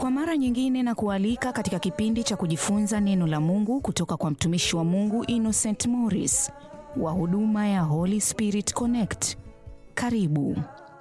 Kwa mara nyingine na kualika katika kipindi cha kujifunza neno la Mungu kutoka kwa mtumishi wa Mungu Innocent Morris wa huduma ya Holy Spirit Connect. Karibu.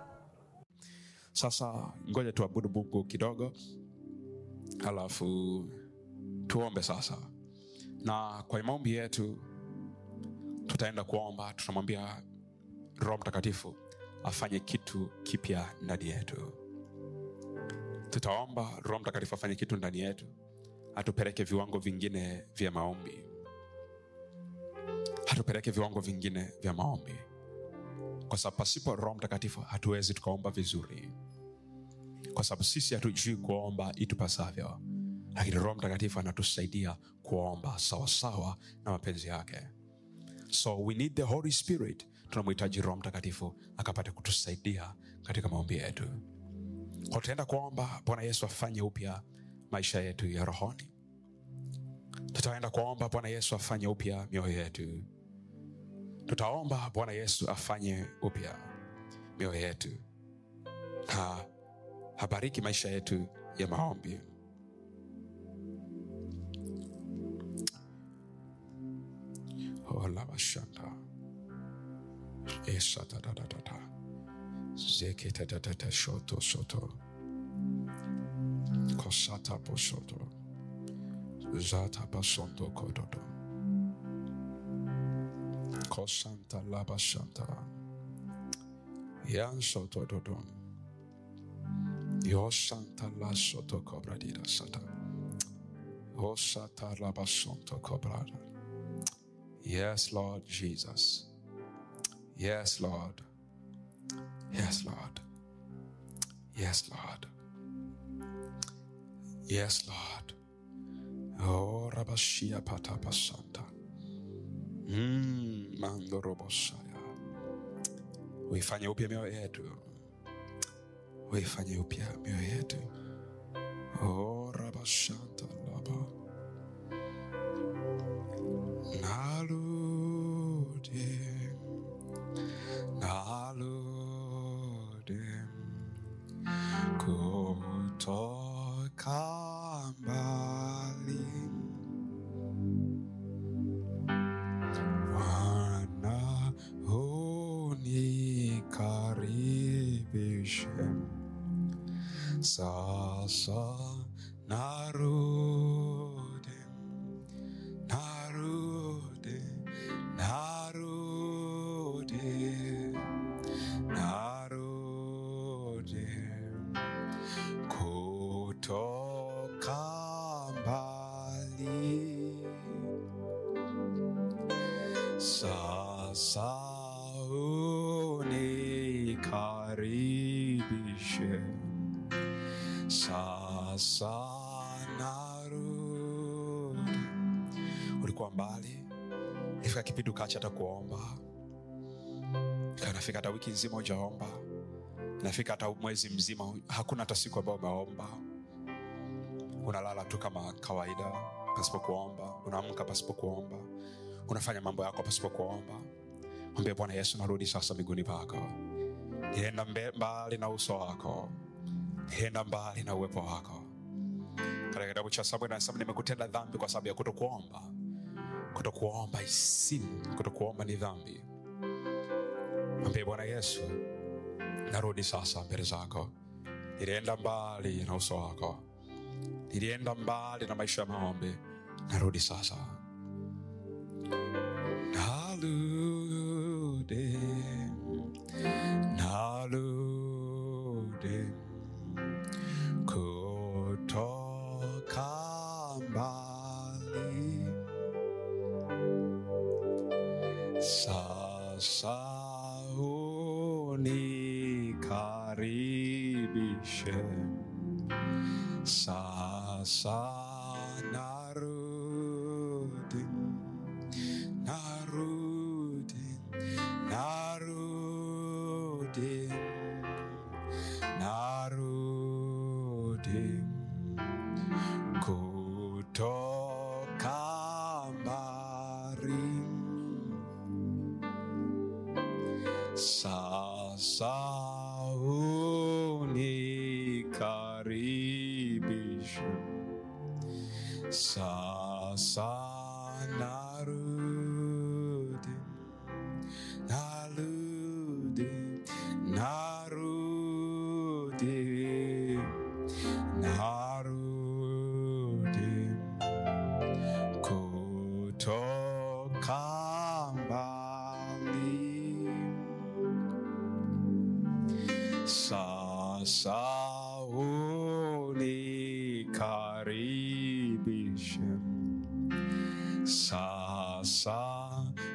Sasa ngoja tuabudu Mungu kidogo, halafu tuombe sasa. Na kwa maombi yetu tutaenda kuomba, tunamwambia Roho Mtakatifu afanye kitu kipya ndani yetu. Tutaomba Roho Mtakatifu afanye kitu ndani yetu, atupeleke viwango vingine vya maombi, atupeleke viwango vingine vya maombi, kwa sababu pasipo Roho Mtakatifu hatuwezi tukaomba vizuri, kwa sababu sisi hatujui kuomba itupasavyo, lakini Roho Mtakatifu anatusaidia kuomba sawasawa na mapenzi yake. So we need the Holy Spirit. Tunamhitaji Roho Mtakatifu akapate kutusaidia katika maombi yetu. Kwa tutaenda kuomba Bwana Yesu afanye upya maisha yetu ya rohoni. Tutaenda kuomba Bwana Yesu afanye upya mioyo yetu. Tutaomba Bwana Yesu afanye upya mioyo yetu na habariki maisha yetu ya maombi. olabashanda esatatatatata zeketetetete shoto soto kosata posoto zata basondo kododo kosanta labashanta yansoto dodon yosanta lasoto kobradira sata osata labasonto kobrada Yes, Lord Jesus. Yes, Lord. Yes, Lord. Yes, Lord. Yes, Lord. Oh, Rabashia Patapasanta. Mm, Mando Robosaya. Uifanye upya mioyo yetu. Uifanye upya mioyo yetu. Oh, Rabashanta Laba. Narudi, narudi kutoka mbali. Bwana unikaribishe, sasa narudi narudi, narudi, narudi kutoka mbali. Sasa unikaribishe, sasa narudi ulikuwa mbali, ifika kipindi ukaacha hata kuomba, kanafika hata wiki nzima ujaomba, nafika hata mwezi mzima, hakuna hata siku ambayo umeomba. Unalala tu kama kawaida pasipo kuomba, unaamka pasipo kuomba, unafanya mambo yako pasipo kuomba. Mwambie Bwana Yesu, narudi sasa miguuni pako, nienda mbe- mbali na uso wako, nienda mbali na uwepo wako. Katika kitabu cha Samueli anasema nimekutenda dhambi kwa sababu ya kutokuomba kutokuomba is sin, kutokuomba ni dhambi. Mwambie Bwana Yesu, narudi sasa mbele zako. Nilienda mbali na uso wako, nilienda mbali na maisha ya maombi, narudi sasa. Narudi, narudi kutoka mbali. Sasa unikaribishe, sasa narudi, narudi, narudi, narudi kutoka mbali. Sasa unikaribishe nikaribishe sasa narudi narudi narudi narudi kutoka mbali sasa unikaribishe sasa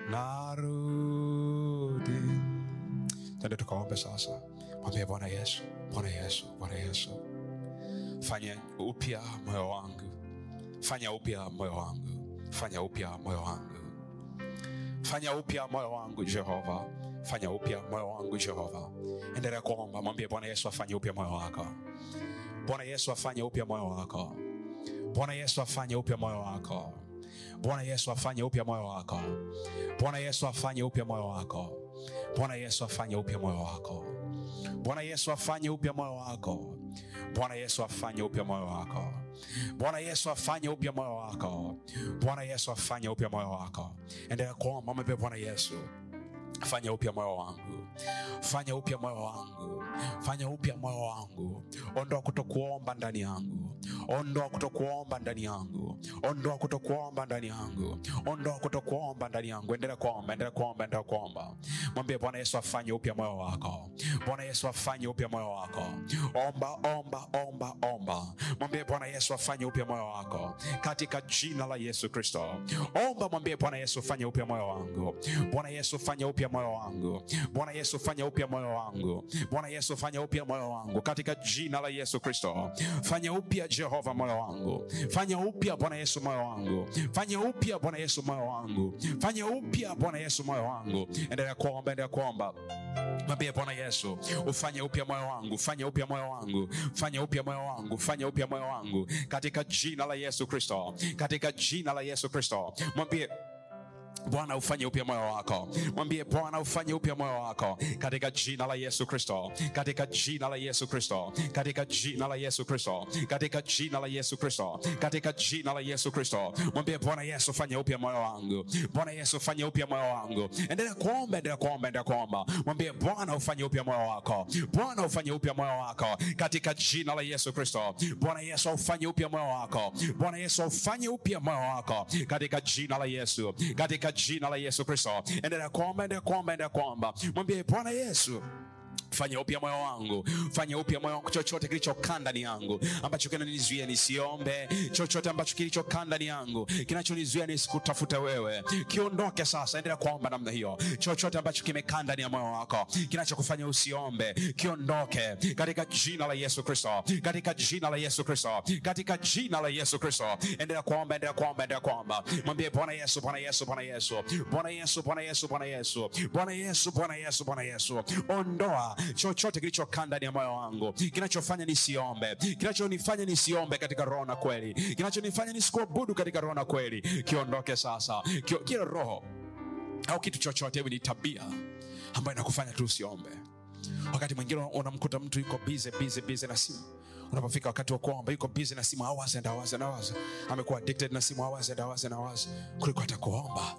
narudi tende tukaombe sasa mwambie bwana yesu bwana yesu bwana yesu fanya upya moyo wangu fanya upya moyo wangu fanya upya moyo wangu fanya upya moyo wangu jehova fanya upya moyo wangu jehova endelea kuomba mwambie bwana yesu afanye upya moyo wako bwana yesu afanye upya moyo wako bwana yesu afanye upya moyo wako bwana yesu afanye upya moyo wako bwana yesu afanye upya moyo wako bwana yesu afanye upya moyo wako bwana yesu afanye upya moyo wako bwana yesu afanye upya moyo wako bwana yesu afanye upya moyo wako bwana yesu afanye upya moyo wako endelea kuomba mwambie bwana yesu fanya upya moyo wangu fanya upya moyo wangu fanya upya moyo wangu ondoa kutokuomba ndani yangu ondoa kutokuomba ndani yangu ondoa kutokuomba ndani yangu ondoa kutokuomba ndani yangu endelea kuomba endelea kuomba endelea kuomba mwambie bwana yesu afanye upya moyo wako bwana yesu afanye upya moyo wako omba omba omba omba mwambie bwana yesu afanye upya moyo wako katika jina la yesu kristo omba mwambie bwana yesu fanye upya moyo wangu bwana yesu fanye upya moyo wangu bwana yesu fanye upya moyo wangu bwana yesu fanye upya moyo wangu katika jina la yesu kristo fanye upya jehova moyo wangu fanye upya bwana yesu moyo wangu fanye upya bwana yesu moyo wangu fanye upya bwana yesu moyo wangu endelea kuomba endelea kuomba mwambie bwana yesu ufanye upya moyo wangu fanye upya moyo wangu fanye upya moyo wangu fanye upya moyo wangu katika jina la yesu kristo katika jina la yesu kristo mwambie bwana ufanye upya moyo wako mwambie bwana ufanye upya moyo wako katika jina la yesu kristo katika jina la yesu kristo katika jina la yesu kristo katika jina la yesu kristo katika jina la yesu kristo mwambie bwana yesu fanye upya moyo wangu bwana yesu fanye upya moyo wangu endelea kuomba endelea kuomba endelea kuomba mwambie bwana ufanye upya moyo wako bwana ufanye upya moyo wako katika jina la yesu kristo bwana yesu ufanye upya moyo wako bwana yesu ufanye upya moyo wako katika jina la yesu katika jina la yesu kristo endelea kuomba endelea kuomba endelea kuomba mwambie bwana yesu fanya upya moyo wangu fanya upya moyo wangu chochote kilichokaa ndani yangu ambacho kinanizuia nisiombe chochote ambacho kilichokaa ndani yangu kinachonizuia nisikutafute wewe kiondoke sasa endelea kuomba namna hiyo chochote ambacho kimekaa ndani ya moyo wako kinachokufanya usiombe kiondoke katika jina la yesu kristo katika jina la yesu kristo katika jina la yesu kristo endelea kuomba endelea kuomba endelea kuomba mwambie bwana yesu bwana yesu bwana yesu bwana yesu bwana yesu bwana yesu bwana yesu bwana yesu bwana yesu ondoa chochote kilichokaa ndani ya moyo wangu kinachofanya nisiombe kinachonifanya nisiombe katika roho na kweli kinachonifanya nisikuabudu katika roho na kweli kiondoke sasa Kio, kila roho au kitu chochote hivi ni tabia ambayo inakufanya tu usiombe wakati mwingine unamkuta mtu yuko bize bize bize na simu unapofika wakati wa kuomba yuko busy na simu hours and hours and hours amekuwa addicted na simu hours and hours and hours kuliko hata kuomba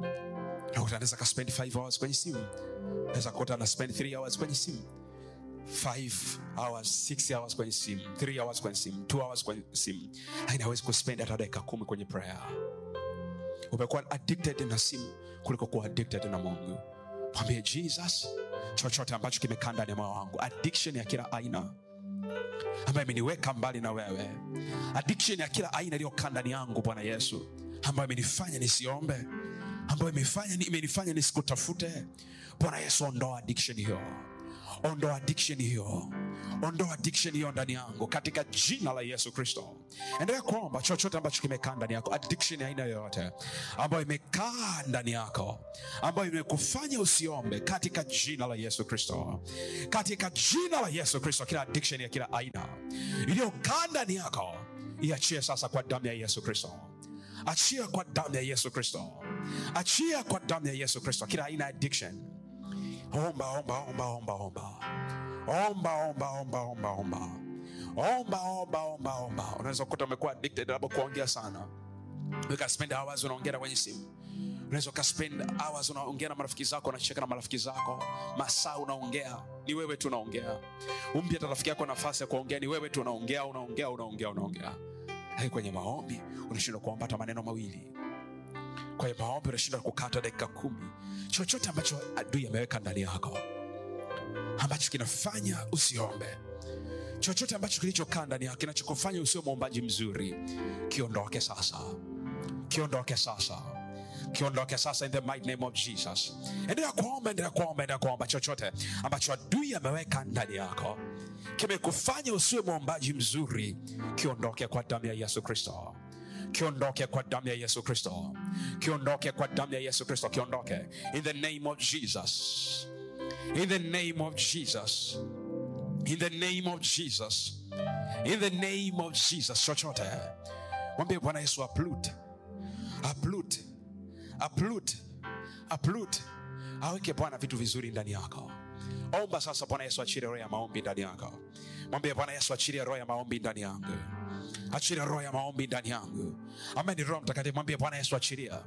nakuta anaweza ka spend 5 hours kwenye simu naweza kukuta ana spend 3 hours kwenye simu 5 hours 6 hours kwenye simu 3 hours kwenye simu 2 hours kwenye simu lakini hawezi kuspend hata dakika kumi kwenye prayer umekuwa addicted na simu kuliko kuwa addicted na mungu mwambie jesus chochote ambacho kimekaa ndani ya moyo wangu addiction ya kila aina ambayo imeniweka mbali na wewe addiction ya kila aina iliyokaa ndani yangu bwana yesu ambayo imenifanya nisiombe ambayo imefanya imenifanya nisikutafute bwana yesu ondoa addiction hiyo ondoa addiction hiyo ondoa addiction hiyo ndani yangu katika jina la yesu kristo endelea kuomba chochote ambacho kimekaa ndani yako addiction ya aina yoyote ambayo imekaa ndani yako ambayo imekufanya usiombe katika jina la yesu kristo katika jina la yesu kristo kila addiction ya kila aina iliyokaa ndani yako iachie sasa kwa damu ya yesu kristo achia kwa damu ya yesu kristo achia kwa damu ya yesu kristo kila aina ya addiction omba omba omba omba omba omba omba omba omba omba omba omba omba omba omba unaweza kukuta umekuwa addicted labda kuongea sana ukaspend hours unaongea kwenye simu unaweza ukaspend hours unaongea na marafiki zako unacheka na marafiki zako masaa unaongea ni wewe tu unaongea umpi hata rafiki yako nafasi ya kuongea ni wewe tu unaongea unaongea unaongea unaongea lakini kwenye maombi unashindwa kuomba hata maneno mawili kwenye maombi unashindwa kukata dakika kumi chochote ambacho adui ameweka ndani yako ambacho kinafanya usiombe chochote ambacho kilichokaa ndani yako kinachokufanya usio mwombaji mzuri kiondoke sasa kiondoke sasa kiondoke sasa in the mighty name of jesus endelea kuomba endelea kuomba endelea kuomba chochote ambacho adui ameweka ndani yako kimekufanya usiwe mwombaji mzuri kiondoke kwa damu ya yesu kristo kiondoke kwa damu ya yesu kristo kiondoke kwa damu ya yesu kristo kiondoke in the name of jesus in the name of jesus in the name of jesus in the name of jesus chochote mwambie bwana yesu aplut aplut aplut aplut aweke bwana vitu vizuri ndani yako omba sasa bwana yesu achilie roho ya maombi ndani yako mwambie bwana yesu achilie roho ya maombi ndani yangu achilia roho ya maombi ndani yangu ambaye ni roho mtakatifu mwambie bwana yesu achilia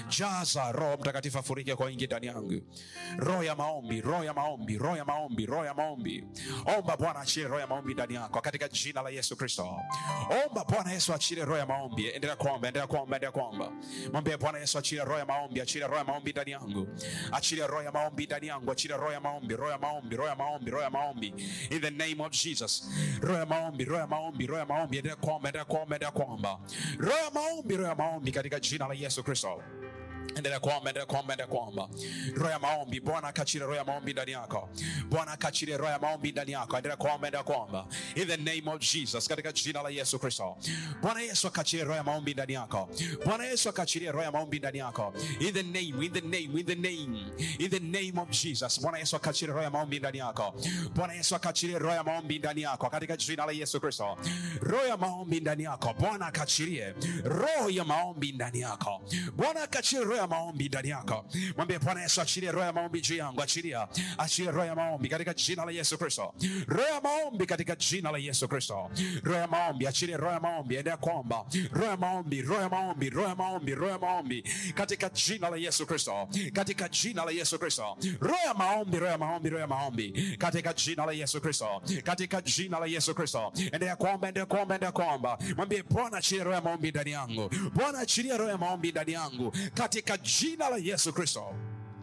jaza roho mtakatifu afurike kwa wingi ndani yangu roho ya maombi roho ya maombi roho ya maombi roho ya maombi omba bwana achilie roho ya maombi ndani yako katika jina la yesu kristo omba bwana yesu achilie roho ya maombi endelea kuomba endelea kuomba endelea kuomba mwambie bwana yesu achilie roho ya maombi achilie roho ya maombi ndani yangu achilie roho ya maombi ndani yangu achilie roho ya maombi roho ya maombi roho ya maombi roho ya maombi in the name of jesus roho ya maombi roho ya maombi roho ya maombi endelea kuomba endelea kuomba endelea kuomba roho ya maombi roho ya maombi katika jina la yesu kristo endelea kuomba endelea kuomba endelea kuomba roho ya maombi bwana akachilie roho ya maombi ndani yako bwana akachilie roho ya maombi ndani yako endelea kuomba endelea kuomba in the name of jesus katika jina la yesu kristo bwana yesu akachilie roho ya maombi ndani yako bwana yesu akachilie roho ya maombi ndani yako in the name in the name in the name in the name of jesus bwana yesu akachilie roho ya maombi ndani yako bwana yesu akachilie roho ya maombi ndani yako katika jina la yesu kristo roho ya maombi ndani yako bwana akachilie roho ya maombi ndani yako bwana akachilie roho ya maombi ndani yako mwambie bwana yesu achilie roho ya maombi juu yangu achilia achilie roho ya maombi katika jina la yesu kristo roho ya maombi katika jina la yesu kristo roho ya maombi achilie roho ya maombi endea kuomba roho ya maombi roho ya maombi roho ya maombi roho ya maombi katika jina la yesu kristo katika jina la yesu kristo roho ya maombi roho ya maombi roho ya maombi katika jina la yesu kristo katika jina la yesu kristo endea kuomba endea kuomba endea kuomba mwambie bwana achilie roho ya maombi ndani yangu bwana achilia roho ya maombi ndani yangu katika jina la yesu kristo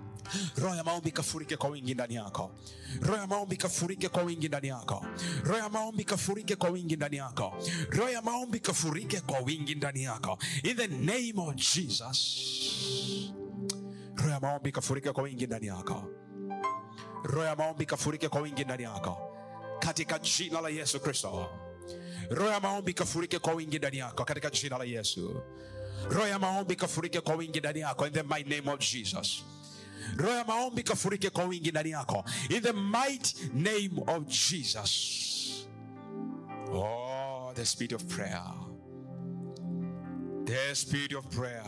roho ya maombi kafurike kwa wingi ndani yako roho ya maombi kafurike kwa wingi ndani yako roho ya maombi kafurike kwa wingi ndani yako roho ya maombi kafurike kwa wingi ndani yako in the name of jesus roho ya maombi kafurike kwa wingi ndani yako roho ya maombi kafurike kwa wingi ndani yako katika jina la yesu kristo roho ya maombi kafurike kwa wingi ndani yako katika jina la yesu roho ya maombi kafurike kwa wingi ndani yako in the mighty name of jesus roho ya maombi kafurike kwa wingi ndani yako in the mighty name of jesus oh the spirit of prayer the spirit of prayer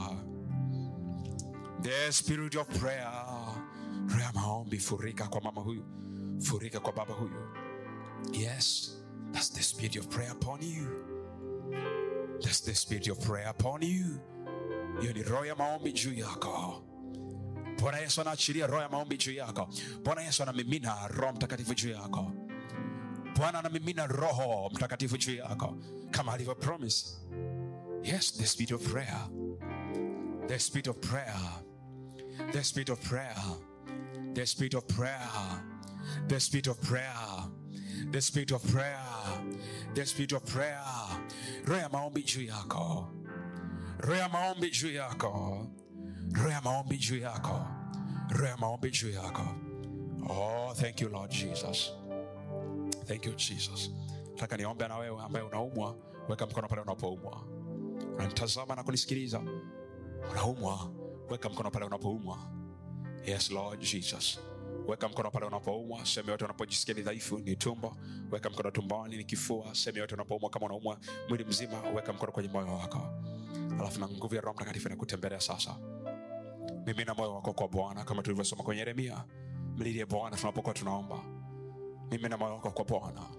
the spirit of prayer roho ya maombi furika kwa mama huyu furika kwa baba huyu yes that's the spirit of prayer upon you that's the spirit of prayer upon you hiyo ni roho ya maombi juu yako bwana yesu anaachilia roho ya maombi juu yako bwana yesu anamimina roho mtakatifu juu yako bwana anamimina roho mtakatifu juu yako kama alivyo promise yes the spirit of prayer the spirit of prayer the spirit of prayer the spirit of prayer the spirit of prayer the spirit of prayer the spirit of prayer roho ya maombi juu yako roho ya maombi juu yako roho ya maombi juu yako roho ya maombi juu yako oh thank you lord jesus thank you jesus nataka niombe na wewe ambaye unaumwa weka mkono pale unapoumwa unanitazama na kunisikiliza unaumwa weka mkono pale unapoumwa yes lord jesus weka mkono pale unapoumwa sehemu yote unapojisikia ni dhaifu ni tumbo weka mkono tumboni ni kifua sehemu yote unapoumwa kama unaumwa mwili mzima weka mkono kwenye moyo wako alafu na nguvu ya roho mtakatifu inakutembelea sasa mimina moyo wako kwa bwana kama tulivyosoma kwenye yeremia mlilie bwana tunapokuwa tunaomba mimina moyo wako kwa bwana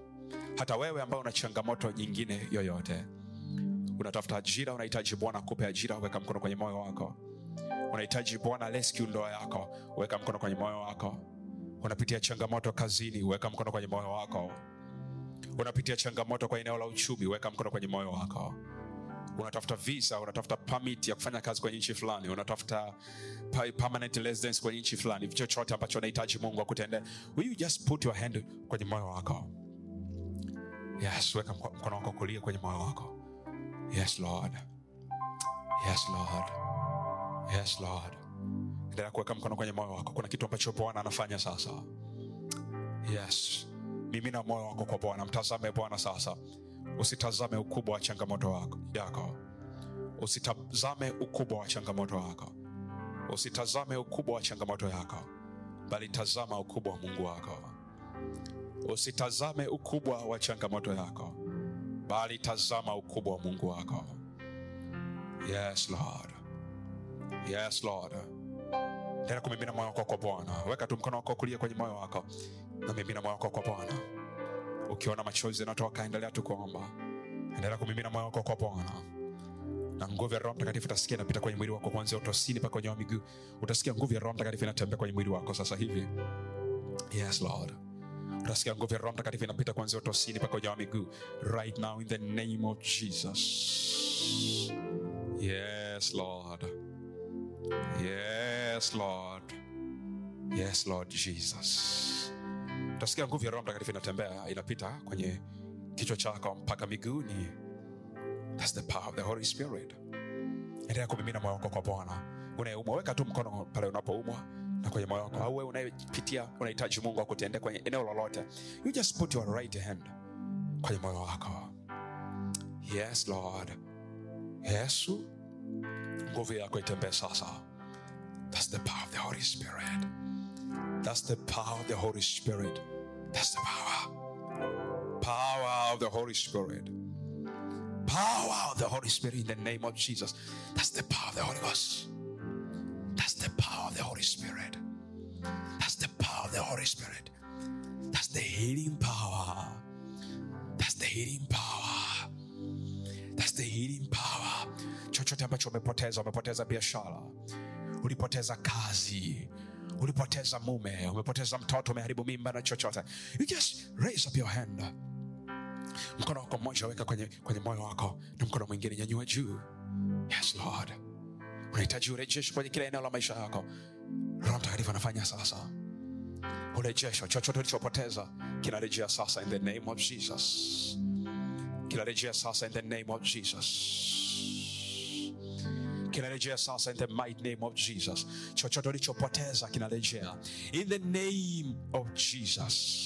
hata wewe ambaye una changamoto nyingine yoyote unatafuta ajira unahitaji bwana akupe ajira weka mkono kwenye moyo wako unahitaji bwana rescue ndoa yako weka mkono kwenye moyo wako unapitia changamoto kazini weka mkono kwenye moyo wako unapitia changamoto kwa eneo la uchumi weka mkono kwenye moyo wako unatafuta visa unatafuta permit ya kufanya kazi kwenye nchi fulani unatafuta pa- permanent residence kwenye nchi fulani chochote ambacho unahitaji mungu akutendee will you just put your hand kwenye moyo wako yes weka mko- mkono wako kulia kwenye moyo wako yes lord yes lord yes lord endelea kuweka mkono kwenye moyo wako kuna kitu ambacho bwana anafanya sasa yes mimina moyo wako kwa bwana mtazame bwana sasa usitazame ukubwa wa changamoto wako, yako usitazame ukubwa wa changamoto wako usitazame ukubwa wa changamoto yako bali tazama ukubwa wa mungu wako usitazame ukubwa wa changamoto yako bali tazama ukubwa wa mungu wako yes lord yes lord tena kumimina moyo wako kwa bwana weka tu mkono wako kulia kwenye moyo wako na mimina moyo wako kwa bwana ukiona machozi yanatoka endelea tu kuomba endelea kumimina moyo wako kwa bwana na nguvu ya roho mtakatifu utasikia inapita kwenye mwili wako kuanzia utosini mpaka kwenye wa miguu utasikia nguvu ya roho mtakatifu inatembea kwenye mwili wako sasa hivi yes lord utasikia nguvu ya roho mtakatifu inapita kuanzia utosini mpaka kwenye wa miguu right now in the name of jesus yes lord yes lord yes lord jesus utasikia nguvu ya roho mtakatifu inatembea inapita kwenye kichwa chako mpaka miguuni That's the power of the Holy Spirit. Endelea kumimina moyo wako kwa Bwana. Unayeumwa weka tu mkono pale unapoumwa na kwenye moyo wako, au wewe unayepitia unahitaji Mungu akutendee kwenye eneo lolote, you just put your right hand kwenye moyo wako. Yes Lord, Yesu, nguvu yako itembee sasa. That's the power of the Holy Spirit. That's the power of the Holy Spirit. That's the power. Power of the Holy Spirit. Power of the Holy Spirit in the name of Jesus. That's the power of the Holy Ghost. That's the power of the Holy Spirit. That's the power of the Holy Spirit. That's the healing power. That's the healing power. That's the healing power. Chochote ambacho umepoteza, umepoteza biashara, ulipoteza kazi, ulipoteza mume, umepoteza mtoto, umeharibu mimba na chochote, you just raise up your hand mkono wako mmoja weka kwenye, kwenye moyo wako na mkono mwingine nyanyua juu yes lord unahitaji urejesho kwenye kila eneo la maisha yako roho mtakatifu anafanya sasa urejesho chochote ulichopoteza kinarejea sasa in the name of jesus kinarejea sasa in the name of jesus kinarejea sasa in the mighty name of jesus chochote ulichopoteza kinarejea in the name of jesus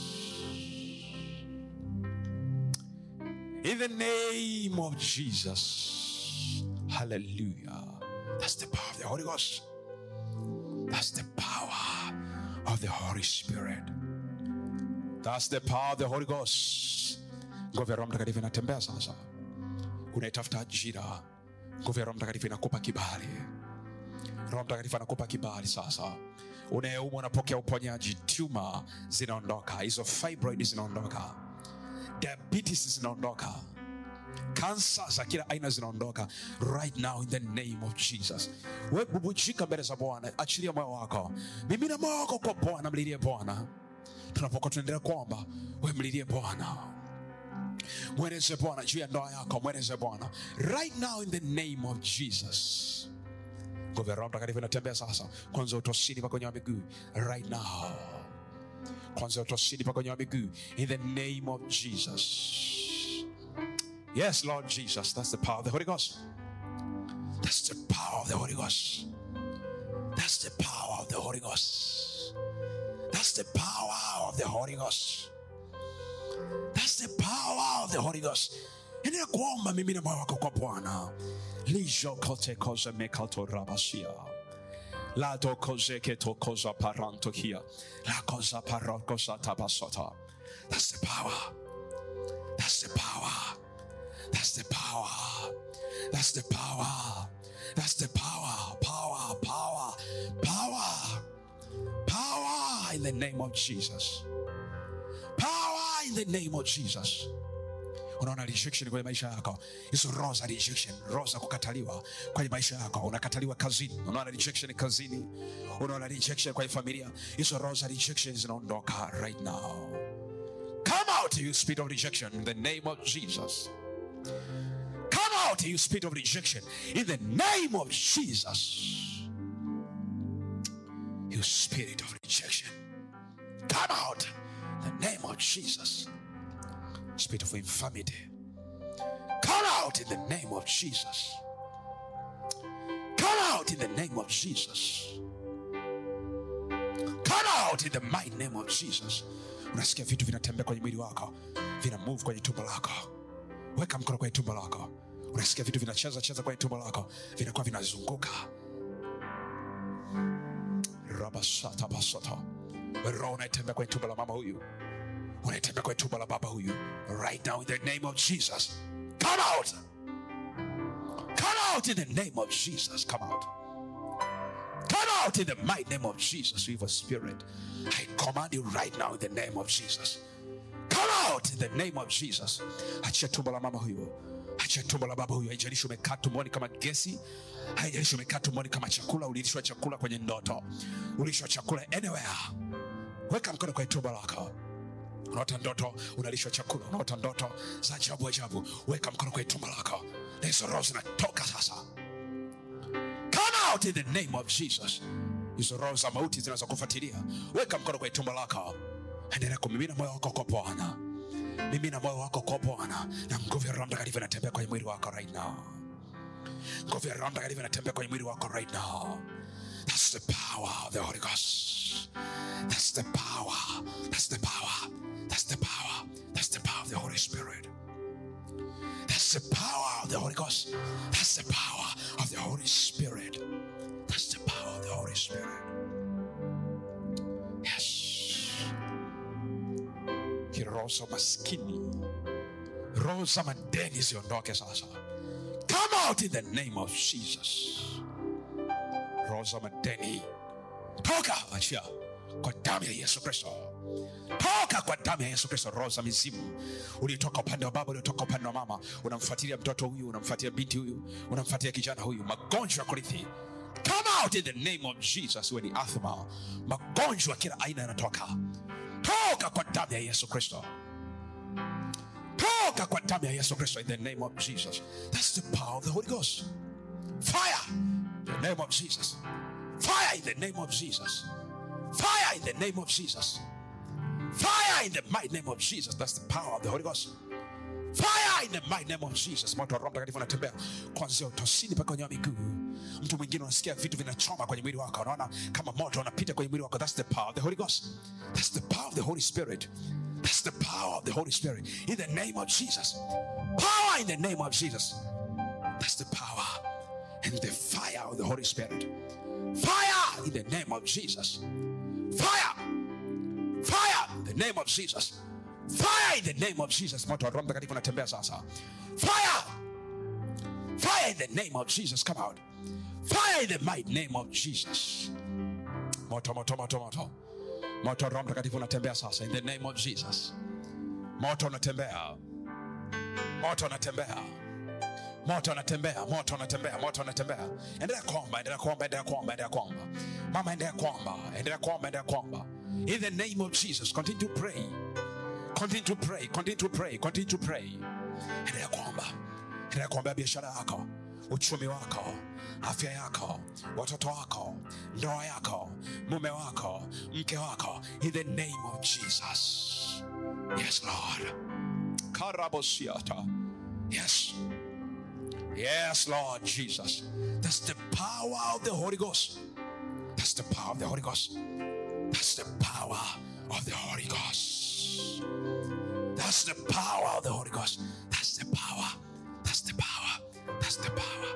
In the name of Jesus. Hallelujah. That's the power of the Holy Ghost. That's the power of the Holy Spirit. That's the power of the Holy Ghost. Nguvu ya Roho Mtakatifu inatembea sasa. Unaitafuta ajira. Nguvu ya Roho Mtakatifu inakupa kibali. Roho Mtakatifu anakupa kibali sasa. Unayeumwa unapokea uponyaji, tuma zinaondoka, hizo fibroid zinaondoka diabetes zinaondoka kansa za kila aina zinaondoka right now in the name of jesus we bubujika mbele za bwana achilia moyo wako mimina moyo wako kwa bwana mlilie bwana tunapokuwa tunaendelea kuomba we mlilie bwana mweleze bwana juu ya ndoa yako mweleze bwana right now in the name of jesus nguvu ya roho mtakatifu inatembea sasa kwanza utosini pa kwenye wa miguu right now kwanza utosini pa kwenye wa miguu in the name of jesus yes lord jesus that's the power of the holy ghost that's the power of the holy ghost that's the power of the holy ghost that's the power of the holy ghost that's the power of the holy ghost endelea kuomba mimi na moyo wako kwa bwana lijo kote koze mekalto rabasia La do koze ke to koza paranto here. La koza parakosa tabasota. That's the power. That's the power. That's the power. That's the power. That's the power. Power, power, power. Power in the name of Jesus. Power in the name of jesus unaona rejection kwenye maisha yako hizo roho za rejection roho za kukataliwa kwenye maisha yako unakataliwa kazini unaona rejection kazini unaona rejection kwenye familia hizo roho za rejection zinaondoka right now come out you spirit of rejection in the name of jesus come out you spirit of rejection in the name of jesus you spirit of rejection come out in the name of jesus spirit of infirmity. Come out in the name of Jesus. Come out in the name of Jesus. Come out in the mighty name of Jesus. Unasikia vitu vinatembea kwenye mwili wako, vina move kwenye tumbo lako. Weka mkono kwenye tumbo lako. Unasikia vitu vinacheza cheza kwenye tumbo lako, vinakuwa vinazunguka. Rabasata basata. Roho unatembea kwenye tumbo la mama huyu unatembea kwenye tumbo la baba huyu right now in the name of jesus come out come out in the name of jesus come out come out in the mighty name of jesus evil spirit i command you right now in the name of jesus come out in the name of jesus achia tumbo la mama huyu achia tumbo la baba huyu haijalishi umekaa tumboni kama gesi haijalishi umekaa tumboni kama chakula ulilishwa chakula kwenye ndoto ulishwa chakula anywhere weka mkono kwenye tumbo lako unaota ndoto unalishwa chakula unaota ndoto za ajabu ajabu weka mkono kwenye tumbo lako na hizo roho zinatoka sasa come out in the name of jesus hizo roho za mauti zinazokufuatilia weka mkono kwenye tumbo lako endelea kumimina moyo wako kwa bwana mimina moyo wako kwa bwana na nguvu ya roho mtakatifu inatembea kwenye mwili wako right now nguvu ya roho mtakatifu inatembea kwenye mwili wako right now that's the power of the holy ghost that's the power that's the power that's the power that's the power of the holy spirit that's the power of the holy ghost that's the power of the holy spirit that's the power of the holy spirit yes kiroho za maskini roho za madeni ziondoke sasa come out in the name of jesus roho za madeni toka achia kwa damu ya yesu kristo toka kwa damu ya yesu kristo roho za mizimu uliotoka upande wa baba uliotoka upande wa mama unamfuatilia mtoto huyu unamfuatilia binti huyu unamfuatilia kijana huyu magonjwa ya kurithi come out in the name of jesus iwe ni athma magonjwa kila aina yanatoka toka kwa damu ya yesu kristo toka kwa damu ya yesu kristo in the name of jesus that's the power of the holy ghost fire in the name of jesus fire in the name of jesus fire in the name of jesus fire in the mighty name of jesus that's the power of the holy ghost fire in the mighty name of jesus moto wa roho mtakatifu unatembea kuanzia utosini mpaka kwenye miguu mtu mwingine unasikia vitu vinachoma kwenye mwili wako unaona kama moto unapita kwenye mwili wako that's the power of the holy ghost that's the power of the holy spirit that's the power of the holy spirit in the name of jesus power in the name of jesus that's the power and the fire of the holy spirit fire in the name of jesus fire fire in the name of jesus fire in the name of jesus moto wa roho mtakatifu unatembea sasa fire fire in the name of jesus come out fire in the mighty name of jesus moto moto moto moto moto wa roho mtakatifu unatembea sasa in the name of jesus moto unatembea moto unatembea moto unatembea moto unatembea moto unatembea endelea kuomba endelea kuomba endelea kuomba endelea kuomba mama endelea kuomba endelea kuomba endelea kuomba in the name of jesus continue to pray continue to pray continue to pray continue to pray endelea kuomba endelea kuombea biashara yako uchumi wako afya yako watoto wako ndoa yako mume wako mke wako in the name of jesus yes lord karabosiata yes yes lord jesus that's the power of the holy ghost that's the power of the holy ghost that's the power of the holy ghost that's the power of the holy ghost that's the power that's the power that's the power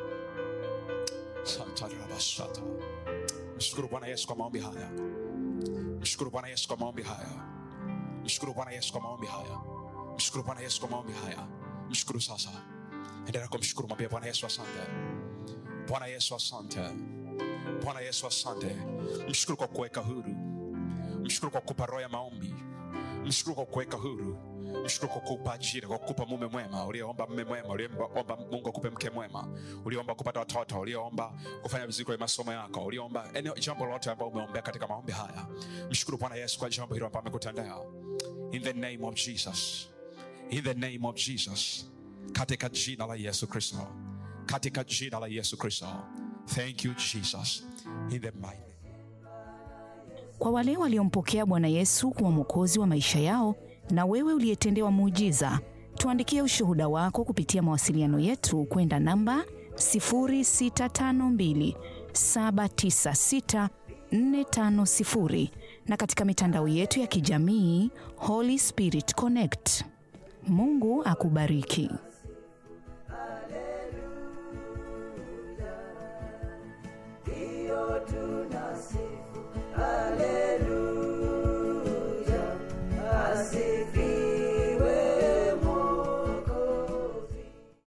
Satarabashata. mshukuru bwana yesu kwa maombi haya mshukuru bwana yesu kwa maombi haya mshukuru bwana yesu kwa maombi haya mshukuru bwana yesu kwa maombi haya mshukuru sasa endelea kumshukuru mwambie bwana yesu asante bwana yesu asante bwana yesu asante mshukuru kwa kuweka huru mshukuru kwa kupa roho ya maombi mshukuru kwa kuweka huru mshukuru kwa kukupa ajira kwa kukupa mume mwema ulioomba mume mwema ulioomba mungu akupe mke mwema ulioomba kupata watoto ulioomba kufanya vizuri kwenye masomo yako ulioomba eneo jambo lolote ambao umeombea katika maombi haya mshukuru bwana yesu kwa jambo hilo ambao amekutendea in the name of jesus in the name of jesus katika jina la yesu kristo katika jina la yesu kristo thank you jesus in the mighty Kwa wale waliompokea Bwana Yesu kuwa mwokozi wa maisha yao, na wewe uliyetendewa muujiza, tuandikie ushuhuda wako kupitia mawasiliano yetu kwenda namba 0652 796 450 na katika mitandao yetu ya kijamii Holy Spirit Connect. Mungu akubariki.